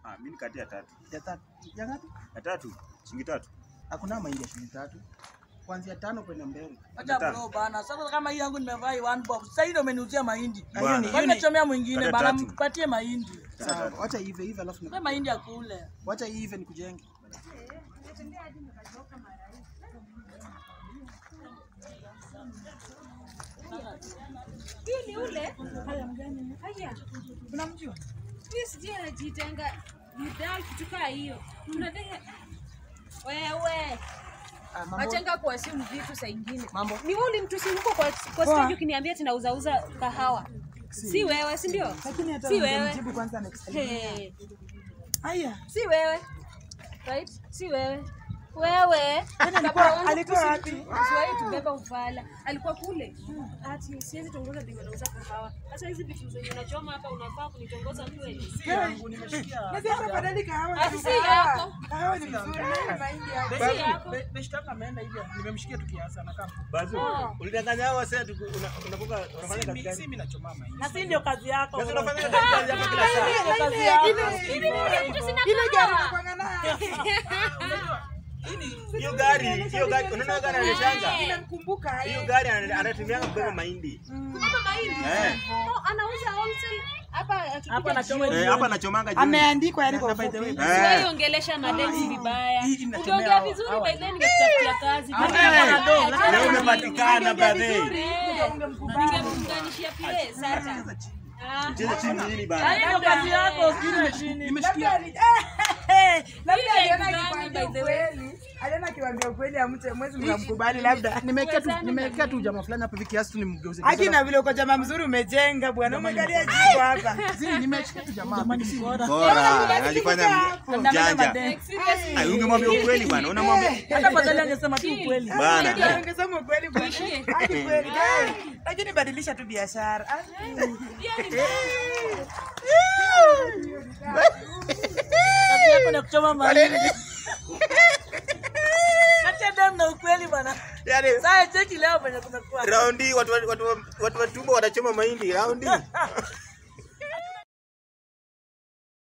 Ah, mimi nikati ya tatu. Ya tatu. Ya ngapi? Ya tatu. Shilingi tatu. Hakuna mahindi ya shilingi tatu. Kuanzia tano kwenda mbele. Acha bro bana. Sasa kama hii yangu nimevaa hii one box. Sasa hiyo umeniuzia mahindi. Ah, hiyo ni- Bwana. hiyo ni- Wamechomea mwingine Kata bana, tatu. mpatie mahindi. Sawa, wacha ive ive alafu Mpe mahindi ya kule. wacha ive nikujenge. Hii ni ule. Haya. Unamjua? Mimi sijui anajitenga bidhaa kitu kaa hiyo. Tunataka wewe Ah, mambo wachenga kuwasimu vitu saa ingine. Mambo. Ni wewe ulimtusi huko kwa kwa stage ukiniambia ati nauzauza kahawa. Si wewe, si ndio? lakini hata Si wewe. ungemjibu kwanza next time. Hey. Haya. Si wewe. Right? Si wewe. Wewe. alikuwa- alikuwa wapi? Usiwahi tubeba ufala. Alikuwa kule. Ati siwezi tongoza ndio nauza kahawa. Sasa hizi vitu zenye unachoma hapa unafaa kunitongoza kweli. Sasa badali kahawa. Ati si yako. Kahawa ni vizuri. Mahindi ya Si yako. Beshtaka ameenda hivi. Nimemshikia tukiasi anakaa. Bazu. Oh. Ulidanganya hao wase unapoka unafanya kazi Mimi gani? si mimi nachoma mahindi. Na si ndio kazi yako. Sasa unafanya kazi gani hapa kila saa? Ndio kazi yako. Ile gari nakwanga nayo. Hiyo gari, hiyo gari, unaona gari anashanga? Nimemkumbuka Hiyo gari ana- anatumia kubeba mahindi. Mama mahindi. Eh. No, anauza wholesale hapa akikuja Hapa anachoma Eh, hapa anachomanga jioni. Ameandikwa yani kwa by the way. Eh. Usiwahi ongelesha mademu vibaya. hii inatemea Ungeongea hao- vizuri hawa. by then ningekutafutia kazi. Eh, Vibaya, Leo umepatikana brother. Eh, Ningemfunganishia pia sasa. Ah. Cheza chini nini Na bana? hii ndio kazi yako, sijui chini. Nimeshikia. Labda aliona akikwambia ukweli. Aliona akiwaambia ukweli amche mwezi mnamkubali labda. Nimewekea tu nimewekea tu jamaa fulani hapa hivi kiasi tu nimgeuze. Haki na vile uko jamaa mzuri umejenga bwana. Umekalia jiko hapa. Zii nimeshikia tu jamaa. Jamani si bora. Bora, alifanya janja. like seriously. Ai, ungemwambia ukweli bwana, unamwambia Hata badala angesema tu ukweli. bana. Ungesema ukweli bwana. Haki kweli. Eh, Lakini badilisha tu biashara. Ah. Kazi yako ni kuchoma mahindi. Acha dem na ukweli bana. Yaani Sasa cheki leo venye kumekuwa. raundi watu watu watu watu wa tumbo wanachoma mahindi raundi.